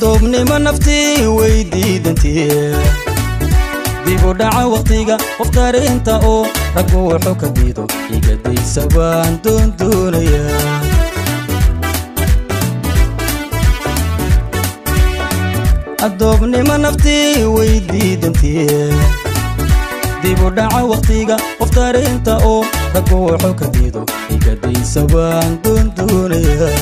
adoobnimo naftii way diidantii dib u dhaca wakhtiga qof darinta oo raggu wuxuu ka diido igadaysa waan doondoonayaa adoobnimo naftii way diidantii dib u dhaca wakhtiga qof darinta oo raggu wuxuu ka diido igadaysa waan doondoonayaa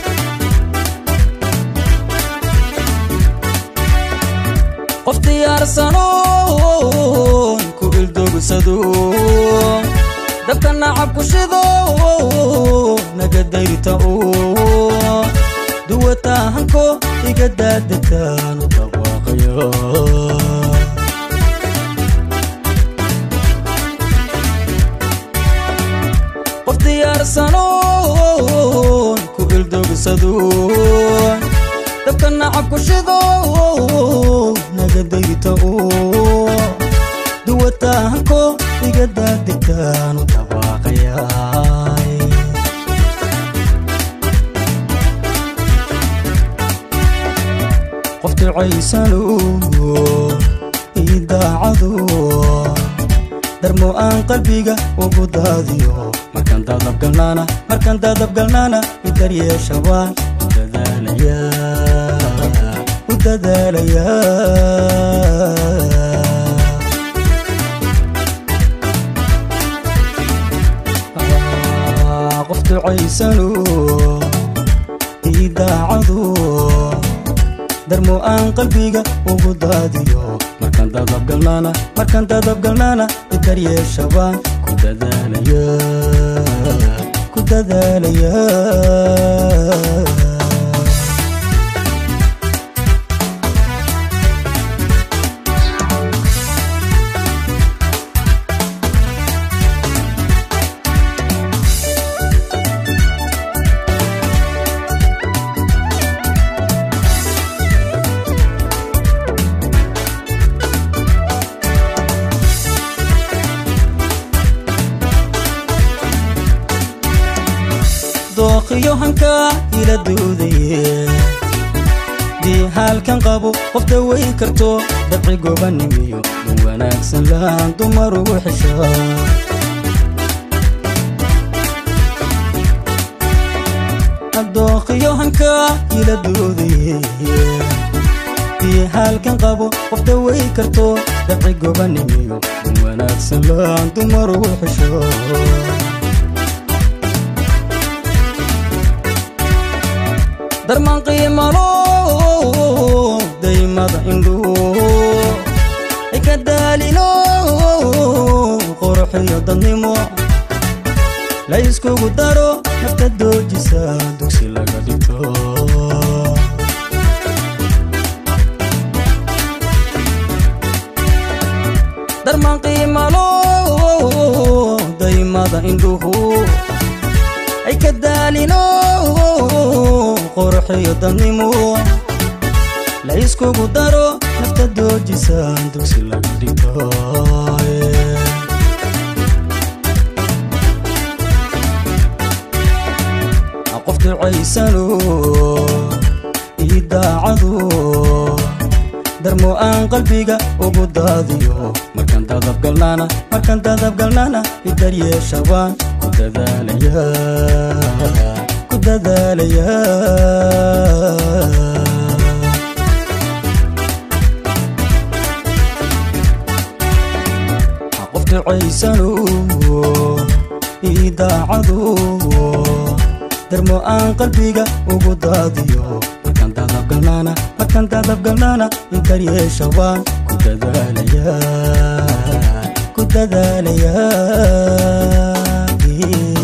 qof diyaarsanoon ku ildogsado dabka nacab ku shido naga dayrta oo duwataahanko iga daadegtaan u dhawaaqaya qof diyaarsanoon ku ildogsado dabka nacab ku shido naga dayrta oo duwataahanko iga daadegtaan u dhawaaqayaay qof ducaysano idaacado darmo aan qalbiga ugu daadiyo markaan daadabgalnaana markaan daadabgalnaana idaryeesha waan u dadaalayaa u dadaalayaa qof ducaysano idaacado darmo aan qalbiga ugu daadiyo markaan daadabgalnaana markaan daadabgalnaana idaryeesha waan ku dadaalayaa ku dadaalayaa dooqiyo hankaa ila duudaye dii haalkan qabo qof dawayn karto dabci gobanimiyo dun wanaagsan laan dumar ugu xeshaa dooqiyo hankaa ila duudaye dii haalkan qabo qof dawayn karto dabci gobanimiyo dun wanaagsan laan dumar ugu xeshaa darmaan qiimalo daymada indhuu ika daalino qurxiyo dadnimo la iskugu daro nafta doojisa dugsi laga dhigto darmaan qiimalo daymada indhuhu ay ka daalino qorxiyo dadnimo la iskugu daro nafta doojisaan dugsi laga dhigto qof ducaysano idaacado darmo aan qalbiga ugu daadiyo markaan daadabgalnaana markaan daadabgalnaana idaryeesha waan ku dadaalayaa ku dadaalayaa qof ducaysano idaacado darmo aan qalbiga ugu daadiyo markaan daadabgalnaana markaan daadabgalnaana idaryeesha waan ku dadaalayaa ku dadaalayaa